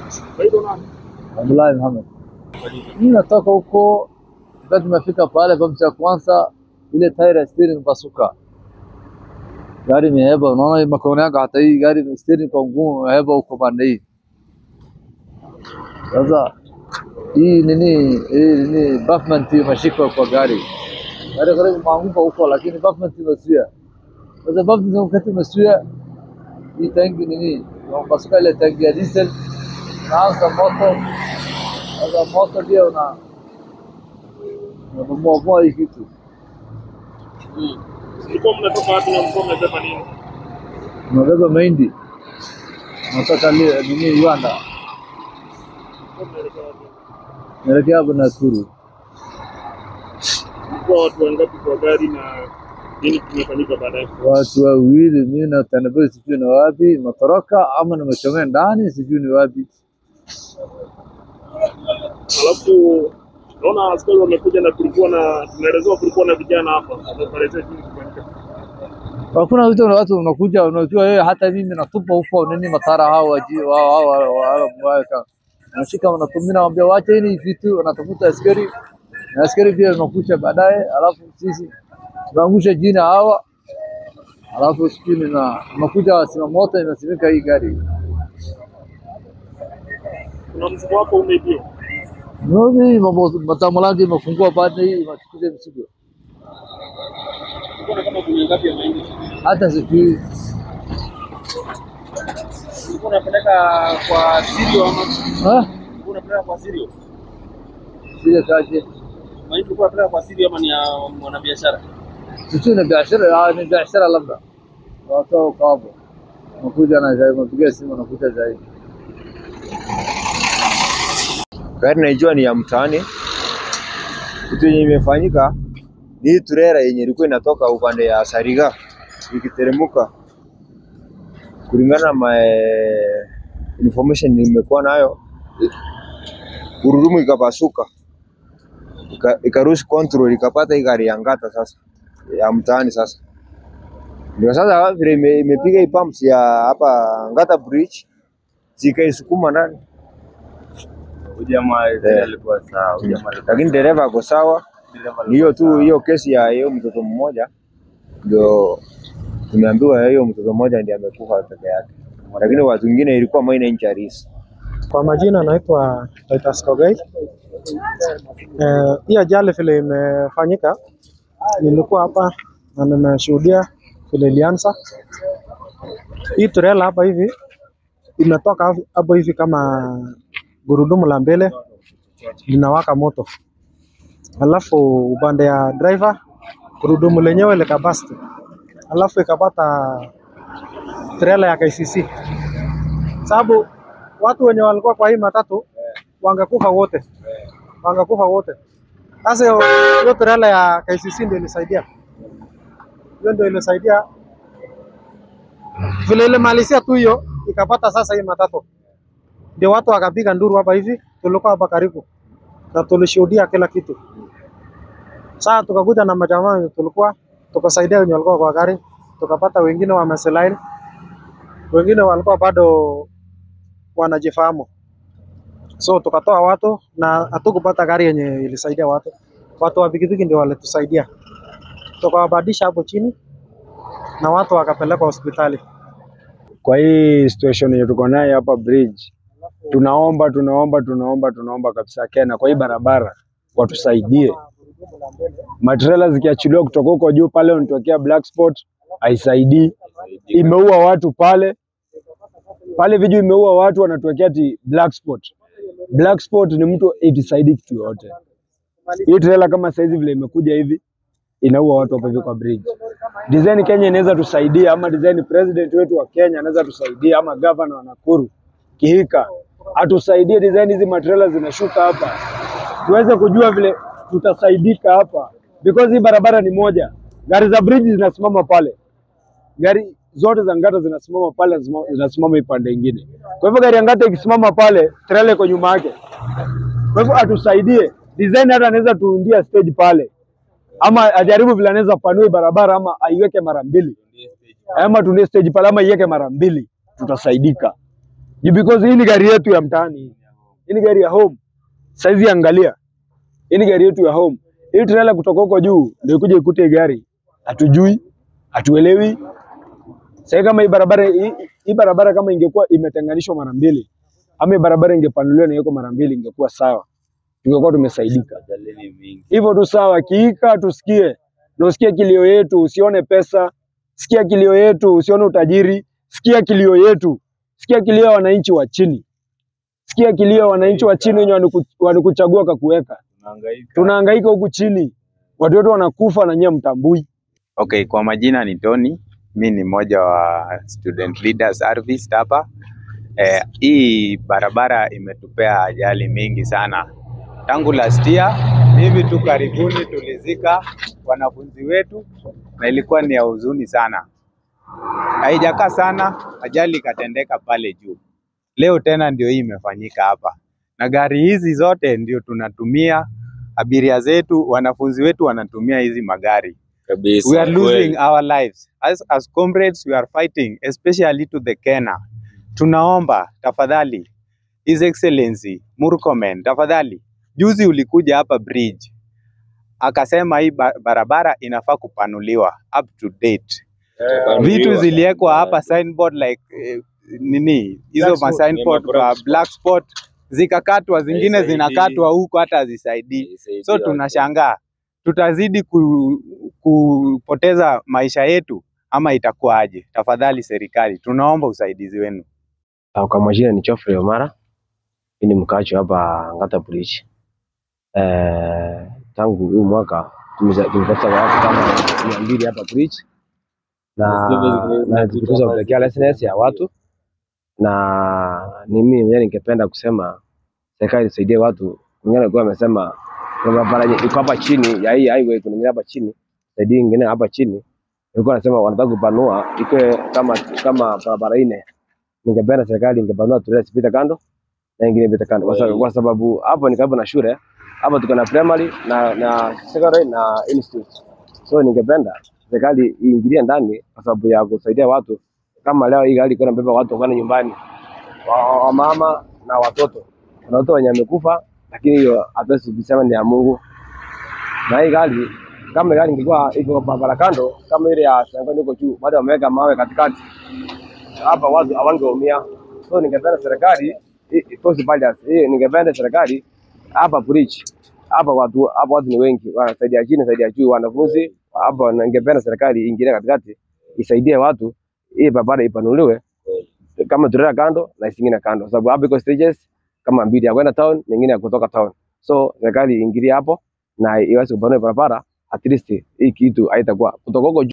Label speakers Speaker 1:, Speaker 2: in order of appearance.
Speaker 1: Naitwa nani?
Speaker 2: Abdullahi Muhammad. Mimi natoka huko, wakati tumefika pale bamsi ya kwanza, ile tairi ya steering pasuka, gari imeheba. Unaona makono yako, hata hii gari steering kwa ngumu, imeheba huko pande hii. Sasa hii nini, hii nini, pavement imeshika kwa gari, gari karibu maanguka huko, lakini pavement imezuia. Sasa pavement wakati imezuia hii tangi nini, pasuka ile tangi ya diesel, naanza moto sasa moto ndio una unabomoa hii kitu.
Speaker 1: Mlikuwa mnatoka wapi na mlikuwa mmebeba nini?
Speaker 2: Unabeba mahindi unatoka li- nini Uganda,
Speaker 1: Mlikuwa mnaelekea wapi?
Speaker 2: naelekea hapo Nakuru.
Speaker 1: Mlikuwa watu wangapi kwa gari na nini kimefanyika baadaye?
Speaker 2: Watu wawili, mimi na tanabei, sijui ni wapi matoroka ama nimechomea ndani, sijui ni wapi.
Speaker 1: Alafu naona askari wamekuja na kulikuwa na tunaelezewa kulikuwa na vijana hapa. Wamekuelezea nini kimefanyika?
Speaker 2: Hakuna vitu na watu unakuja, unajua wewe, hata mimi natupa huko nini matara hao waji wao hao wao wao nashika wanatumia, naambia wacha hii vitu, wanatafuta askari na askari pia unakuja baadaye, alafu sisi tunaangusha jina hawa, alafu sijui na unakuja wasima moto inasimika hii gari
Speaker 1: Kuna mzigo wako umeibiwa.
Speaker 2: Mimi mambo matamu langu imefungua baada hii inachukuza mzigo,
Speaker 1: Kulikuwa na kama gunia ngapi ya mahindi?
Speaker 2: hata sijui
Speaker 1: Ulikuwa unapeleka kwa Sirio ama
Speaker 2: ah,
Speaker 1: ulikuwa unapeleka kwa Sirio?
Speaker 2: sile kaje
Speaker 1: Mahindi ulikuwa unapeleka kwa Sirio ama ni ya mwanabiashara?
Speaker 2: sijui ni biashara ah, ni biashara labda watu kapo nakuja na zaidi, napiga simu nakuja zaidi
Speaker 3: gari naijua ni ya mtaani. Kitu yenye imefanyika ni hii trailer yenye ilikuwa inatoka upande ya Sariga ikiteremka, kulingana na ma information nimekuwa nayo, gurudumu ikapasuka ika- ikarushi control ikapata hii gari ya Ngata sasa ya mtaani sasa ndio sasa vile ime- imepiga hii pumps ya hapa Ngata bridge zikaisukuma ndani
Speaker 4: Ujamaa
Speaker 3: Eh.
Speaker 4: alikuwa sawa. Ujamaa alikuwa
Speaker 3: lakini dereva ako sawa.
Speaker 4: dereva
Speaker 3: Ni hiyo
Speaker 4: alikuwa
Speaker 3: tu, hiyo kesi ya hiyo mtoto mmoja ndio tumeambiwa hiyo mtoto mmoja ndiye amekufa peke yake, lakini watu wengine ilikuwa minor injuries.
Speaker 5: Kwa majina naitwa Titus Kogei. Eh, hii ajali vile imefanyika, nilikuwa hapa na nimeshuhudia vile ilianza. Hii trailer hapa hivi imetoka hapo- hapo hivi kama gurudumu la mbele linawaka moto, alafu upande ya driver gurudumu lenyewe likabasti, alafu ikapata trailer ya KCC sababu watu wenye walikuwa kwa hii matatu wangekufa wote, wangekufa wote. Sasa hiyo hiyo trailer ya KCC ndio ilisaidia, hiyo ndio ilisaidia vile ilimalizia tu hiyo, ikapata sasa hii matatu, ndio watu wakapiga nduru hapa hivi. Tulikuwa hapa karibu na tulishuhudia kila kitu. Sasa tukakuja na majamaa wenye tulikuwa tukasaidia wenye walikuwa kwa gari, tukapata wengine wamesilaini, wengine walikuwa bado wanajifahamu. So tukatoa watu na hatukupata gari yenye ilisaidia watu. Watu wa pikipiki ndio walitusaidia, tukawabadilisha hapo chini na watu wakapelekwa hospitali.
Speaker 6: kwa hii situation yenye tuko nayo hapa bridge, tunaomba tunaomba tunaomba tunaomba kabisa Kenya, kwa hii barabara watusaidie. Matrela zikiachiliwa kutoka huko juu pale unatokea black spot, haisaidii. Imeua watu pale pale, viju imeua watu, wanatuwekea ati black spot. Black spot ni mtu itisaidii kitu yote. Hii trailer kama saizi vile imekuja hivi inaua watu hapo hivi kwa bridge. Design Kenya inaweza tusaidia, ama design president wetu wa Kenya anaweza tusaidia, ama governor wa Nakuru Kihika atusaidie, design hizi matrela zinashuka hapa, tuweze kujua vile tutasaidika hapa, because hii barabara ni moja, gari za bridge zinasimama pale, gari zote za Ngata zinasimama pale, zima- zinasimama ipande ingine. Kwa hivyo gari ya Ngata ikisimama pale, trailer iko nyuma yake. Kwa hivyo atusaidie design, hata anaweza tuundia stage pale ama ajaribu vile anaweza panue barabara ama aiweke mara mbili ama tunie stage pale ama iweke mara mbili, tutasaidika. Ni because hii ni gari yetu ya mtaani. Hii ni gari ya home. Saizi angalia. Hii ni gari yetu ya home. Hii trailer kutoka huko juu ndio kuja ikute gari. Hatujui, hatuelewi. Sasa kama hii barabara hii, hii barabara kama ingekuwa imetenganishwa mara mbili ama hii barabara ingepanuliwa na iko mara mbili ingekuwa sawa. Tungekuwa tumesaidika. Hivyo tu sawa, kiika tusikie. Na usikie kilio yetu, usione pesa. Sikia kilio yetu, usione utajiri. Sikia kilio yetu. Sikia kilio ya wananchi wa chini. Sikia kilio ya wananchi wa chini wenye waniku- walikuchagua kakuweka. Tunahangaika huku chini, watu wetu wanakufa na nyie mtambui.
Speaker 4: Okay, kwa majina ni Tony. Mi ni mmoja wa student leader service hapa. Eh, hii barabara imetupea ajali mingi sana tangu last year. Hivi tu karibuni tulizika wanafunzi wetu na ilikuwa ni ya huzuni sana. Haijakaa sana, ajali ikatendeka pale juu. Leo tena ndio hii imefanyika hapa, na gari hizi zote ndio tunatumia, abiria zetu, wanafunzi wetu wanatumia hizi magari
Speaker 7: kabisa.
Speaker 4: we are losing
Speaker 7: kweli.
Speaker 4: our lives as, as comrades we are fighting especially to the Kenya. Tunaomba tafadhali, His Excellency Murkomen, tafadhali, juzi ulikuja hapa bridge akasema hii ba- barabara inafaa kupanuliwa up to date. Vitu ziliwekwa hapa signboard like eh, nini hizo
Speaker 7: Black
Speaker 4: ma
Speaker 7: spot,
Speaker 4: signboard
Speaker 7: ni ma black
Speaker 4: kwa black spot zikakatwa, zingine
Speaker 7: Haisaidii.
Speaker 4: zinakatwa huko hata hazisaidii.
Speaker 7: Isaidie
Speaker 4: So
Speaker 7: watu.
Speaker 4: tunashangaa tutazidi ku, kupoteza maisha yetu ama itakuwaje? Tafadhali serikali, tunaomba usaidizi wenu.
Speaker 8: Ah, Kwa majina ni Geoffrey Omara, mimi ni mkaaji hapa Ngata Bridge. Eh, tangu huu mwaka tumeza- tumepata watu kama mia mbili hapa bridge na na tukiweza kupelekea license ya watu, na ni mimi mwenyewe ningependa kusema serikali isaidie watu. Wengine walikuwa wamesema kuna barabara yenye iko hapa chini ya hii highway, kuna nyingine hapa chini, saidi nyingine hapa chini, walikuwa wanasema wanataka kupanua ikuwe kama kama barabara nne ningependa serikali ingepanua trela zipite kando na ingine ipite kando, kwa sababu- kwa sababu hapo ni karibu na shule. Hapo tuko na primary na na secondary na institute, so ningependa serikali iingilie ndani kwa sababu ya kusaidia watu. Kama leo hii gari iko inabeba watu kwenda nyumbani, wa- wa mama na watoto, kuna watoto wenye wamekufa, lakini hiyo hatuwezi kusema ni ya Mungu. Na hii gari kama gari ingekuwa iko barabara kando kama ile ya Sangoni huko juu, bado wameweka mawe katikati hapa watu hawangeumia. So ningependa serikali i- i- post balance hii, ningependa serikali hapa bridge hapa watu hapa watu ni wengi, wanasaidia chini, saidia juu, wanafunzi hapa. Ningependa serikali iingilie katikati, isaidie watu, hii barabara ipanuliwe kama trela kando na isingine kando, sababu hapa iko stages kama mbili ya kwenda town, nyingine ya kutoka town. So serikali iingilie hapo na iweze kupanua barabara, at least hii kitu haitakuwa kutoka huko juu